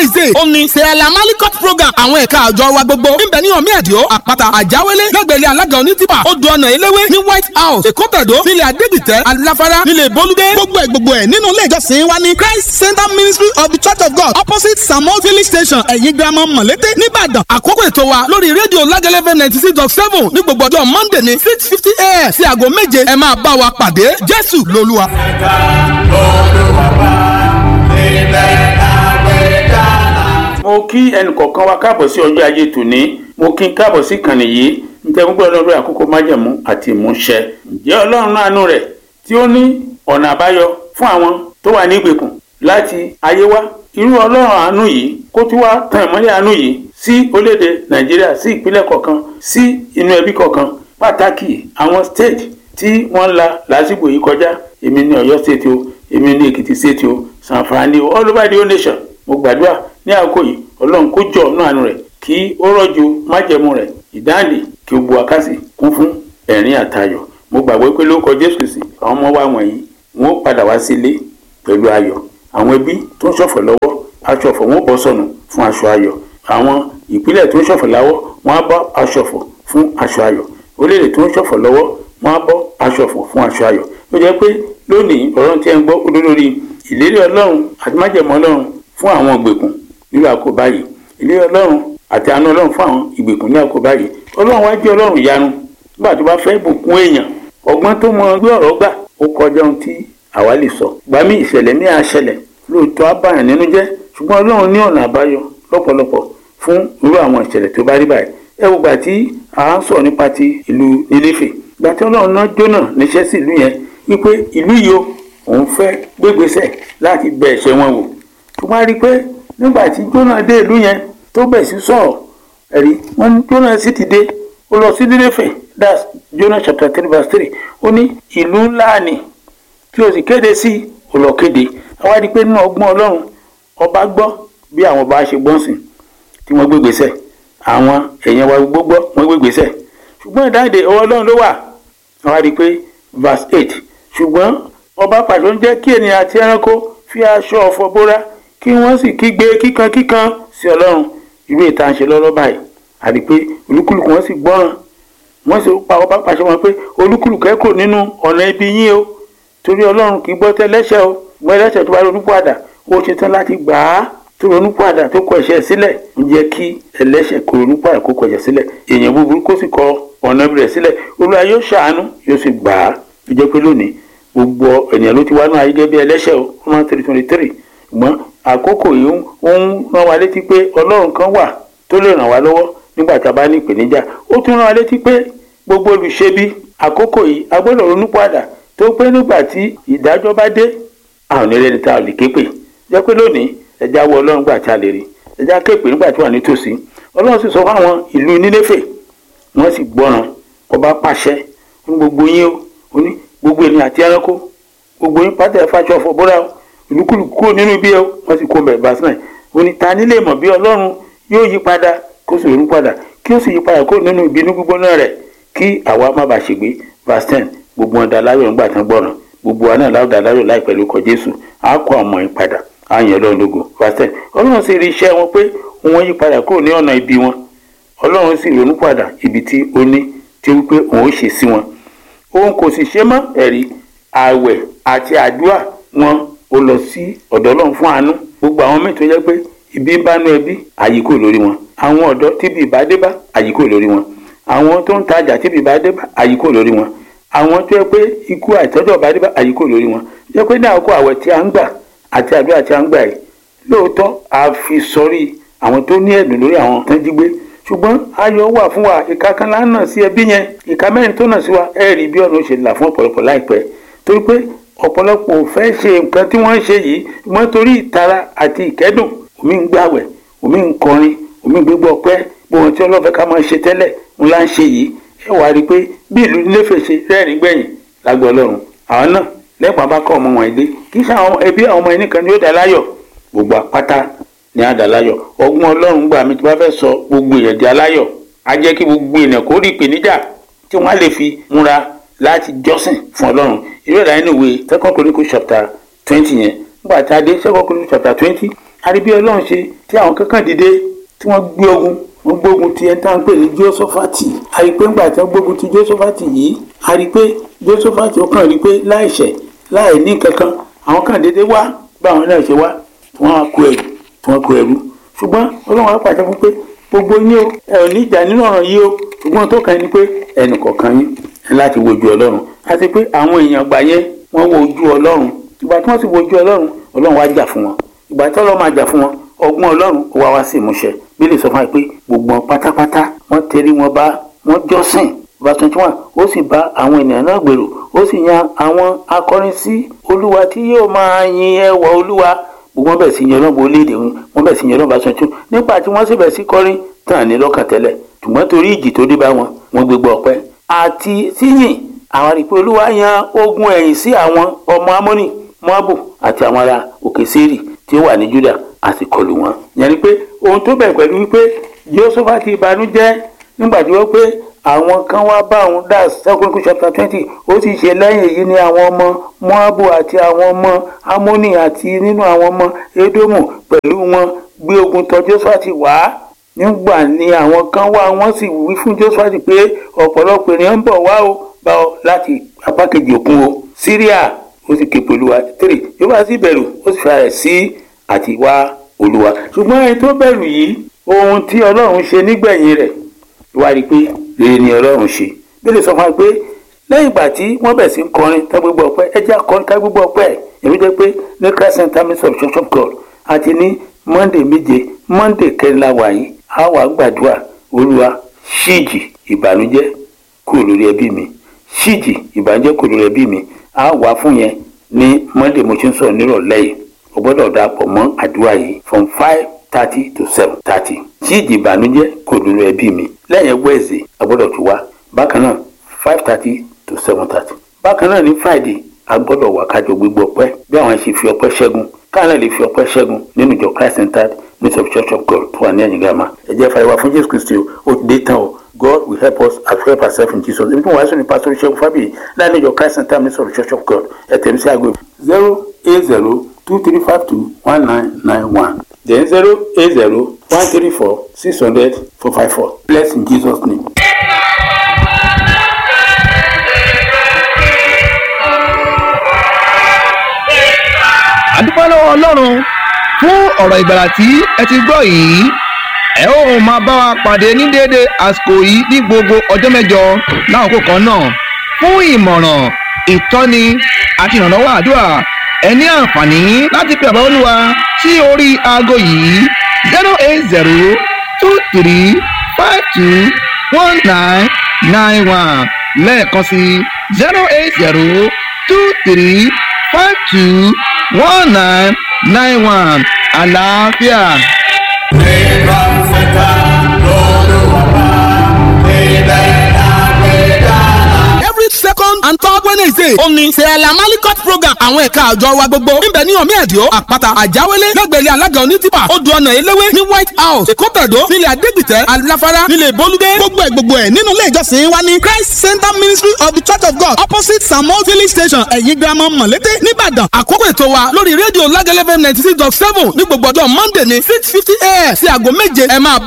wednesday ó ní sẹ́ẹ̀lá malikot program àwọn ẹ̀ka àjọ wa gbogbo níbẹ̀ ní ọ̀mí ẹ̀díọ́ àpáta àjáwélé lẹ́gbẹ̀lẹ́ alága onítìpà odò ọ̀nà eléwé ní white house èkó tẹ̀dó nílẹ̀ adégbìtẹ́ aláfárá nílẹ̀ bolúdé gbogbo ẹ̀ gbogbo ẹ̀ nínú ilé ìjọsìn wa ní christ center ministry of the church of god opposite samuel village station ẹ̀yìn girama mọ̀lété nìbàdàn àkókò ètò wa lórí rédíò lágẹ́lẹ́fẹ́ ninety six dot seven ní gbogbo ọjọ́ monday ní six fifty a.m. sí aago méje ẹ máa bá wa pàdé jésù lolúwa. ẹ̀ka olúwa bá ilẹ̀ àgbẹ̀dá. mo kí ẹnìkọ̀ọ̀kan wa káàbọ̀ sí ọjọ́ ajé tòní mo kí n káàbọ̀ sí ìkànnì yìí nítorí gbogbo ọlọ́run lórí àkókò májẹ̀mú àti ìmúṣẹ. ǹjẹ́ ọlọ́run àánú rẹ̀ tí ó ní ọ̀nà àbáyọ fún àwọn tó wà ní ìgbèkùn láti ayé wá irú ọlọ́run àánú yìí kó tún wá tan ìmọ́lẹ̀ àánú yìí sí orílẹ̀-èdè nàìjíríà sí ìpínlẹ̀ kọ̀ọ̀kan sí inú ẹbí kọ̀ọ̀kan pàtàkì àwọn state tí wọ́n la lásìkò yìí kọjá èmi ní ọ̀yọ́ state o èmi ní èkìtì state o sanfani o all over the whole nation mo gbàdúrà ní àkókò yìí ọlọ́run kó jọ ọ̀nà àánú rẹ̀ kí ó rọ̀jò májẹ̀mú rẹ̀ ìdáǹdè kí ó bu akásì kún fún ẹ̀rín àtayọ̀ mo gbàgbọ́ pé lórúkọ jésù kristi àwọn ọmọ wa wọ̀nyí wọn ó padà wá sílé pẹ̀lú ayọ̀ àwọn ẹbí tó ń ṣọ̀fọ̀ lọ́wọ́ aṣọ ọ̀fọ̀ wọn ó bọ́ sọnù fún aṣọ ayọ̀ àwọn ìpínlẹ̀ tó ń ṣọ̀fọ̀ láwọ́ wọn á bọ́ aṣọ ọ̀fọ̀ fún aṣọ ayọ̀ orílẹ̀ tó ń ṣọ̀fọ̀ lọ́wọ́ wọn á bọ́ aṣọ ọ̀fọ̀ fún aṣọ ayọ̀ ó jẹ́ pé lónìí ọ̀rọ̀ tí ẹ ń gbọ́ olólórí ìlérí ọlọ́run àti májẹ̀mọ́ ọlọ́run fún àwọn ìgbèkùn nílò àkóbá yìí ìlérí ọlọ́run àti àánú ọlọ́run fún àwọn ìgbèkùn ní àkóbá yìí ọlọ́run wá jẹ́ ọlọ́run ìyanu nígbà tó bá fẹ́ bùkún èèyàn ọgbọ́n tó mọ gbé ọ̀rọ̀ gbà ó kọjá ohun tí àwa lè sọ gbàmí ìṣẹ̀lẹ̀ ní àṣẹlẹ̀ lóòótọ́ abáyàn nínú jẹ́ ṣùgbọ́n ọlọ́run ní ọ̀nà àbáyọ lọ́pọ̀lọpọ̀ fún irú àwọn ìṣẹ̀lẹ̀ tó bá rí báyìí ẹ wo gbà tí à ń sọ nípa ti ìlú níléfè gbà tí ọlọ́run náà jóná níṣẹ́ sí ìlú yẹn wípé ìlú yìí o òun fẹ́ gbégbèsè láti bẹ ẹ̀ṣẹ̀ wọn wò tó bá rí i pé nígbà tí jóná dé ìlú yẹn tó bẹ̀ sí sọ̀rọ̀ ẹ̀rí wọ́n ní jóná sì ti dé ó lọ sí níléfè that's Jonah chapter three verse three ó ní ìlú ńlá ni tí o sì kéde sí ó lọ kéde àwa rí i pé nínú ọgbọ́n ọlọ́run ọba gbọ́ bí àwọn ọba ṣe gbọ́n sìn tí wọ́n gbégbèsè àwọn èèyàn wa gbogbo wọ́n gbégbèsè ṣùgbọ́n ìdáǹdè ọwọ́ ọlọ́run ló wà àwa rí i pé verse eight ṣùgbọ́n ọba pàṣẹ ń jẹ́ kí ènìyàn àti ẹranko fi aṣọ ọ̀fọ̀ bóra kí wọ́n sì kígbe kíkan kíkan sí ọlọ́run irú ìta ń ṣe lọ́lọ́ báyìí àti pé olúkúlùkù wọn sì gbọ́ràn wọ́n sì pa ọba pàṣẹ wọn pé olúkúlùkù ẹ kò nínú ọ̀nà ibi yín o torí ọlọ́run kì í gbọ́ tẹ́lẹ́ṣẹ̀ o gbọ́ ẹlẹ́ṣẹ̀ tó bá ronú padà ó ṣe tán láti gbà á tó ronú padà tó kọ ẹ̀ṣẹ̀ sílẹ̀ ń jẹ́ kí ẹlẹ́ṣẹ̀ kó ronú padà kó kọ ẹ̀ṣẹ̀ sílẹ̀ èèyàn búburú kó sì kọ ọ̀nà rẹ̀ sílẹ̀ olúwa yóò ṣàánú yóò sì gbà á ó jẹ́ pé lónìí gbogbo ènìyàn ló ti wá náà ayé gẹ́gẹ́ bí ẹlẹ́ṣẹ̀ o one three twenty three ṣùgbọ́n àkókò yìí ó ń rán wa létí pé ọlọ́run kan wà tó lè ràn wá lọ́wọ́ nígbà tá a bá ní ìpèníjà ó tún rán wa létí pé gbogbo olùṣebi àkókò yìí a gbọ́dọ̀ ronú padà tó pé nígbà tí ìdájọ́ bá dé àwọn onílẹ̀ni tá a lè ké pè jẹ́ pé lónìí ẹja wọ ọlọ́run gbà tá a lè rí ẹja ké pè nígbà tí wà nítòsí ọlọ́run sì sọ fún àwọn ìlú nínéfè wọ́n sì gbọ́ràn ọba pàṣẹ ní gbogbo yín ó ní gbogbo ènìyàn àti ẹranko gbogbo yín pátá ẹ̀ fàṣọ ọ̀fọ̀ bóra ìlúkúlùkù kúrò nínú ibi ẹ wọ́n sì kó bẹ̀rẹ̀ bá sinai ó ní ta nílé mọ̀ bí ọlọ́run yóò yí padà kó sì ronú padà kí ó sì yí padà kó nínú ìbínú gbígbóná rẹ̀ kí àwa má bàa ṣègbé verse ten gbogbo wọn daláyọ̀ ńgbà tán gbọ́ràn gbogbo wa náà láwọn daláyọ̀ láìpẹ́ lórúkọ jésù á kó ọmọ yín padà á yàn ọlọ́run lógo verse ten ọlọ́run sì rí iṣẹ́ wọn pé wọ́n yí padà kúrò ní ọ̀nà ibi wọn ọlọ́run sì ronú padà ibi tí ó ní tí wípé òun ó ṣe sí wọn òun kò sì ṣe mọ́ ẹ̀rí ààwẹ̀ àti àdúrà wọn ó lọ sí ọ̀dọ̀ ọlọ́run fún àánú gbogbo àwọn míì tó jẹ́ pé ibi ń bá nú ẹbí àyíkò lórí wọn àwọn ọ̀dọ́ tíbi ìbá dé bá àyíkò lórí wọn àwọn tó ń tajà tíbi ìbá dé bá àyíkò lórí wọn àwọn tó yẹ pé ikú àìtọ́jọ́ bá dé bá àyíkò lórí wọn jẹ́ pé ní àkókò àwẹ̀ tí a ń gbà àti àdúrà tí a ń gbà yìí lóòótọ́ a fi sọrí àwọn tó ní ẹ̀dùn lórí àwọn tó ń jí gbé ṣùgbọ́n ayọ̀ wà fún wa ìka kan lá nà sí ẹbí yẹn ìka mẹ́rin tó nà sí wa ẹ rí bí ọ̀nà ó ṣe là fún ọ̀pọ̀lọpọ̀ láìpẹ́ torí pé ọ̀pọ̀lọpọ̀ ò fẹ́ ṣe nǹkan tí wọ́n ń ṣe yìí ṣùgbọ́n torí ìtara àti ìkẹ́dùn omi ń gbàwẹ̀ omi ń kọrin omi ń gbégbọ́ ọpẹ́ gbogbo tí ọlọ́fẹ́ ká máa ṣe tẹ́lẹ̀ ń lá ń ṣe yìí ẹ wàá rí i pé bí ìlú níléfẹ̀ ṣe rẹ́rìn gbẹ̀yìn lágbo ọlọ́run àwọn náà lẹ́pàá bá kọ́ ọmọ wọn ilé kì í ṣe àwọn ẹbí àwọn ọmọ ẹni kan ni ó dá láyọ̀ gbogbo apáta ní àdàláyọ̀ ọgbọ́n ọlọ́run gbà mí tí wọ́n fẹ́ sọ gbogbo èèyàn di aláyọ̀ á jẹ́ kí gbogbo èèyàn kó rí ìpèníjà tí wọ́n á lè fi múra láti jọ́sìn fún ọlọ́run ìwé ìlànà ìwé second chronicle chapter twenty yẹn nígbà tá a dé second chronicle chapter twenty àríbí ọlọ́run ṣe tí àwọn kankan dìde tí wọ́n gbé ogun wọ́n gbógun ti ẹni tá à ń pè ní jósófàtì àrípé ńgbà tí wọ́n gbógun ti jósófàtì yìí àrípé jósófàtì ó kàn rí pé láìṣẹ̀ láì ní kankan àwọn kan dédé wá báwọn náà ṣe wá tí wọ́n á kó ẹrù tí wọ́n kó ẹrù ṣùgbọ́n ọlọ́run á pàṣẹ fún pé gbogbo yín o ẹ ò ní ìjà nínú ọ̀ràn yìí o ṣùgbọ́n tó kàn ní pé ẹnì kọ̀ọ̀kan yín ẹ láti wojú ọlọ́run àti pé àwọn èèyàn gbà yẹn wọ́n wo ojú ọlọ́run ìgbà tí wọ́n sì wojú ọlọ́run ọlọ́run wá jà fún wọn ìgbà tí ọlọ́run máa jà fún wọn ọgbọ́n ọlọ́run ó wá wá sí ìmúṣẹ bí lè sọ fún wa pé gbogbo wọn pátápátá wọ́n tẹrí wọn bá wọn jọ́sìn verse twenty one ó sì bá àwọn ènìyàn náà gbèrò ó sì yan àwọn akọrin sí olúwa tí yóò máa yin ẹwà olúwa gbogbo wọn bẹ̀ sí yan ọlọ́run orílẹ̀-èdè wọn bẹ̀ sí yan ọlọ́run verse twenty two nígbà tí wọ́n sì bẹ̀ sí kọrin tàn ní lọ́kàn tẹ́lẹ̀ ṣùgbọ́n torí ìjì tó dé bá wọn wọ́n gbégbá ọpẹ́ àti síyìn àwọn àrípé olúwa yan ogun ẹ̀yìn sí àwọn ọmọ amóni moabu àti àwọn ará òkè sẹ́rì tí ó wà ní juda àti kọlù wọn. yẹn ni pé ohun tó bẹ̀rẹ̀ pẹ̀lú wípé josepha ti banújẹ́ nígbà tí wọ́n pé àwọn kan wá bá òun dá second chapter twenty ó sì ṣe lẹ́yìn èyí ni àwọn ọmọ moabu àti àwọn ọmọ amóni àti nínú àwọn ọmọ edomu pẹ̀lú wọn gbé ogun tọ̀ josepha ti wá nígbà ni àwọn kan wá wọ́n sì wí fún josepha pé ọ̀pọ̀lọpọ̀ ènìyàn ń bọ̀ wá o bá ọ láti apá kejì òkun o syria ó sì ké pẹ̀lú wa three yóò bá sí bẹ̀rù ó sì fara rẹ̀ sí àti wá olúwa ṣùgbọ́n ẹni tó bẹ̀rù yìí ohun tí ọlọ́run ṣe nígbẹ̀yìn rẹ̀ wá rí i pé rere ni ọlọ́run ṣe bí lè sọ fún wa pé lẹ́yìn ìgbà tí wọ́n bẹ̀ sí ń kọrin tá gbogbo ọpẹ́ ẹ jẹ́ akọrin ká gbogbo ọpẹ́ èmi jẹ́ pé ní christ center ministry of church of god àti ní monday méje monday kẹrìnlá wàyí a wà gbàdúrà olúwa ṣíìjì ìbànújẹ́ kúrò lórí ẹbí mi ṣíìjì ìbànújẹ́ kúrò lórí ẹbí mi a wà fún yẹn ní monday mo ti ń sọ̀rọ̀ nírọ̀lẹ́ yìí o gbọ́dọ̀ dàpọ̀ mọ́ àdúrà yìí from five thirty to seven thirty ṣíìjì ìbànújẹ́ kúrò lórí ẹbí mi lẹ́yìn wẹ́ẹ̀sì a gbọ́dọ̀ tún wá bákan náà five thirty to seven thirty bákan náà ní friday a gbọ́dọ̀ wá kájọ gbogbo ọpẹ́ bí àwọn ṣe fi ọpẹ́ ṣẹ́gun káàlẹ́ lè fi ọpẹ́ ṣẹ́gun nínú ìjọ christ centered ministry of church of god tó wà ní ẹ̀yìn gàmà ẹ jẹ́ fàyẹ̀wá fún jésù kristi ó ti dé tán o god will help us as we help ourselves in jesus ibi tí wọ́n wá sọ ní pastor ṣẹ́gun fábíyì láàrin ìjọ christ centered ministry of church of god ẹ tẹ̀lé sí àgọ́ zero eight zero two three five two one nine nine one then zero eight zero one three four six hundred four five four bless in jesus name. àdúpẹ́ lọ́wọ́ ọlọ́run fún ọ̀rọ̀ ìgbàlà tí ẹ ti gbọ́ yìí ẹ ó máa bá wa pàdé ní déédé àsìkò yìí ní gbogbo ọjọ́ mẹ́jọ láàkókò kan náà fún ìmọ̀ràn ìtọ́ni àti ìrànlọ́wọ́ àdúrà ẹ ní àǹfààní láti pe àbáwọ́ olúwa sí orí aago yìí zero eight zero two three five two one nine nine one lẹ́ẹ̀kan sí zero eight zero two three five two one nine nine one àlàáfíà. Nìkan fẹ́ta lọ́lọ́wọ́ ilẹ̀ àgbẹ̀dá. every second and third wednesday ó ní sẹ́ẹ̀lá malikot program àwọn ẹ̀ka àjọ wa gbogbo níbẹ̀ ní ọ̀mí ẹ̀díọ́ àpáta àjáwélé lẹ́gbẹ̀rẹ́ alága onítìpà odò ọ̀nà eléwé ní white house èkótàdó nílẹ̀ adégbìtẹ́ aláfárá nílẹ̀ bolúdé gbogbo ẹ̀ gbogbo ẹ̀ nínú ilé ìjọsìn wa ní christ center ministry of the church of god opposite samuel village station ẹ̀yìn girama mọ̀lété nìbàdàn àkókò ètò wa lórí rédíò lágẹ́lẹ́fẹ́ ninety six dot seven ní gbogbo ọjọ́ monday ní six fifty a.m. sí aago méje ẹ máa